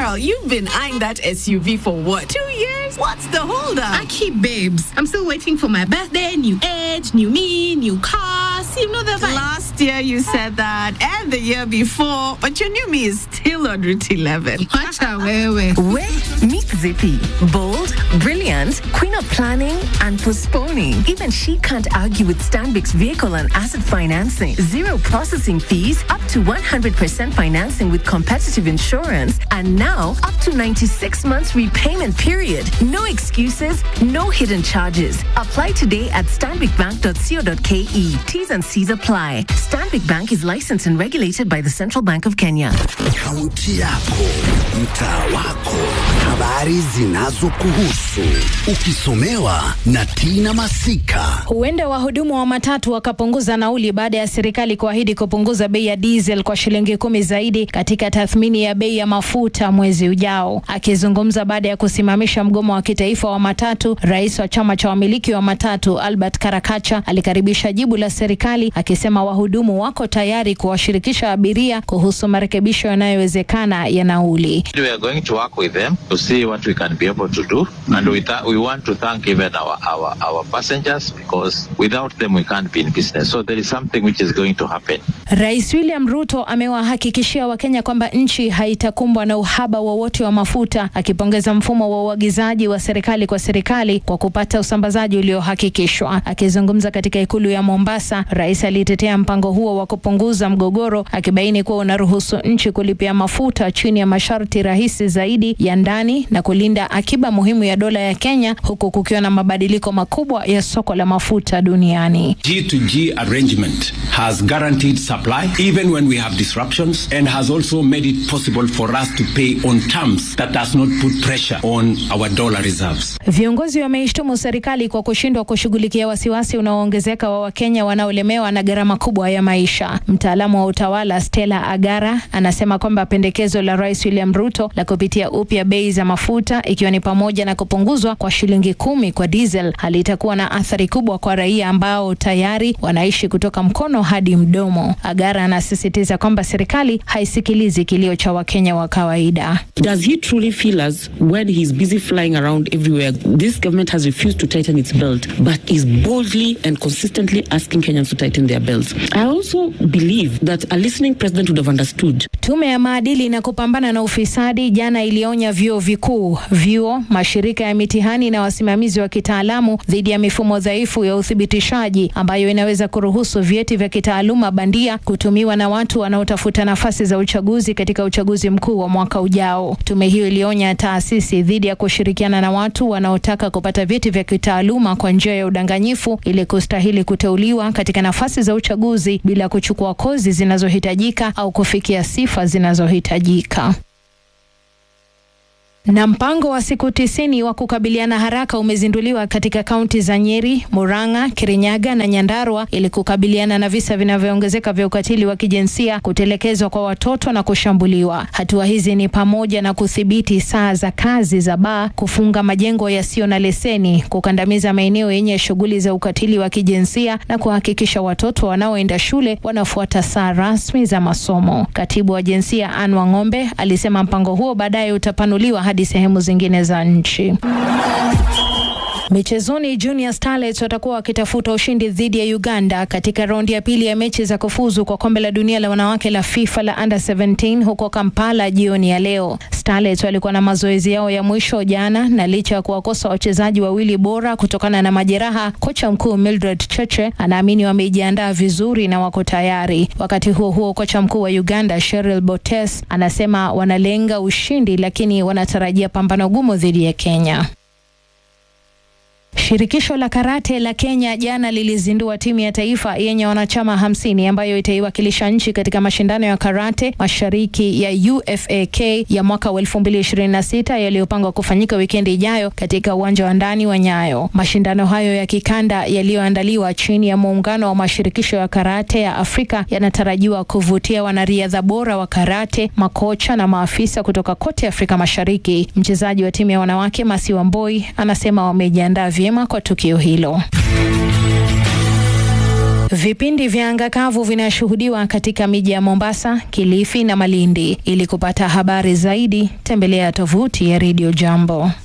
Girl, you've been eyeing that SUV for what? Two years? What's the holdup? Aki babes, I'm still waiting for my birthday, new age, new me, new cars. You know the vibe. Last year you said that, and the year before, but your new me is still on Route 11. Wacha wewe. Where meet Zippy. Bold, brilliant, queen of planning and postponing. Even she can't argue with Stanbic's vehicle and asset financing. Zero processing fees, up to 100% financing with competitive insurance, and now up to 96 months repayment period. No excuses, no hidden charges. Apply today at stanbicbank.co.ke. T's and C's apply. Stanbic Bank is licensed and regulated by the Central Bank of Kenya. Kaunti yako, mtaa wako, habari zinazokuhusu, ukisomewa na Tina Masika. Huenda wahudumu wa matatu wakapunguza nauli baada ya serikali kuahidi kupunguza bei ya diesel kwa shilingi kumi zaidi katika tathmini ya bei ya mafuta mwezi ujao. Akizungumza baada ya kusimamisha mgomo wa kitaifa wa matatu, rais wa chama cha wamiliki wa matatu Albert Karakacha alikaribisha jibu la serikali akisema wahudumu wako tayari kuwashirikisha abiria kuhusu marekebisho yanayowezekana ya nauli. We are going to work with them to see what we can be able to do. And we, th- we want to thank even our, our, our passengers because without them we can't be in business. So there is something which is going to happen. Rais William Ruto amewahakikishia Wakenya kwamba nchi haitakumbwa na uhaba wowote wa mafuta, akipongeza mfumo wa uagizaji wa serikali kwa serikali kwa kupata usambazaji uliohakikishwa. Akizungumza katika ikulu ya Mombasa, rais alitetea mpango huo wa kupunguza mgogoro, akibaini kuwa unaruhusu nchi kulipia mafuta chini ya masharti rahisi zaidi ya ndani na kulinda akiba muhimu ya dola ya Kenya, huku kukiwa na mabadiliko makubwa ya soko la mafuta duniani. G2G arrangement has guaranteed supply even when we have disruptions and has also made it possible for us to pay on terms that does not put pressure on our dollar reserves. Viongozi wameishtumu serikali kwa kushindwa kushughulikia wasiwasi unaoongezeka wa Wakenya wanaolemewa na gharama kubwa ya maisha. Mtaalamu wa utawala Stella Agara anasema kwamba pendekezo la Rais William Ruto la kupitia upya bei za mafuta ikiwa ni pamoja na kupunguzwa kwa shilingi kumi kwa diesel halitakuwa na athari kubwa kwa raia ambao tayari wanaishi kutoka mkono hadi mdomo. Agara anasisitiza kwamba serikali haisikilizi kilio cha Wakenya wa kawaida. Does he truly feel as when he's busy flying around everywhere, this government has refused to tighten its belt, but is boldly and consistently asking Kenyans to tighten their belts? I also believe that a listening president would have understood. Tume ya maadili na kupambana na ufisadi jana ilionya vyuo vikuu, vyuo, mashirika ya mitihani na wasimamizi wa kitaalamu dhidi ya mifumo dhaifu ya uthibitishaji ambayo inaweza kuruhusu vyeti vya kitaaluma bandia kutumiwa na watu wanaotafuta nafasi za uchaguzi katika uchaguzi mkuu wa mwaka ujao. Tume hiyo ilionya taasisi dhidi ya kushirikiana na watu wanaotaka kupata vyeti vya kitaaluma kwa njia ya udanganyifu ili kustahili kuteuliwa katika nafasi za uchaguzi bila kuchukua kozi zinazohitajika au kufikia sifa zinazohitajika. Na mpango wa siku tisini wa kukabiliana haraka umezinduliwa katika kaunti za Nyeri, Murang'a, Kirinyaga na Nyandarua ili kukabiliana na visa vinavyoongezeka vya ukatili wa kijinsia, kutelekezwa kwa watoto na kushambuliwa. Hatua hizi ni pamoja na kudhibiti saa za kazi za baa, kufunga majengo yasiyo na leseni, kukandamiza maeneo yenye shughuli za ukatili wa kijinsia na kuhakikisha watoto wanaoenda shule wanafuata saa rasmi za masomo. Katibu wa jinsia Anne Wang'ombe alisema mpango huo baadaye utapanuliwa hadi sehemu zingine za nchi. Michezoni, Junior Starlets watakuwa wakitafuta ushindi dhidi ya Uganda katika raundi ya pili ya mechi za kufuzu kwa kombe la dunia la wanawake la FIFA la under 17 huko Kampala jioni ya leo. Starlets walikuwa na mazoezi yao ya mwisho jana, na licha ya kuwakosa wachezaji wawili bora kutokana na majeraha, kocha mkuu Mildred Cheche anaamini wamejiandaa vizuri na wako tayari. Wakati huo huo, kocha mkuu wa Uganda Cheryl Botes anasema wanalenga ushindi, lakini wanatarajia pambano gumu dhidi ya Kenya. Shirikisho la karate la Kenya jana lilizindua timu ya taifa yenye wanachama hamsini ambayo itaiwakilisha nchi katika mashindano ya karate mashariki ya UFAK ya mwaka wa 2026 yaliyopangwa kufanyika wikendi ijayo katika uwanja wa ndani wa Nyayo. Mashindano hayo ya kikanda yaliyoandaliwa chini ya muungano wa mashirikisho ya karate ya Afrika yanatarajiwa kuvutia wanariadha bora wa karate, makocha na maafisa kutoka kote Afrika Mashariki. Mchezaji wa timu ya wanawake Masi Wamboi anasema wamejiandaa vyema kwa tukio hilo. Vipindi vya anga kavu vinashuhudiwa katika miji ya Mombasa, Kilifi na Malindi. Ili kupata habari zaidi, tembelea tovuti ya Radio Jambo.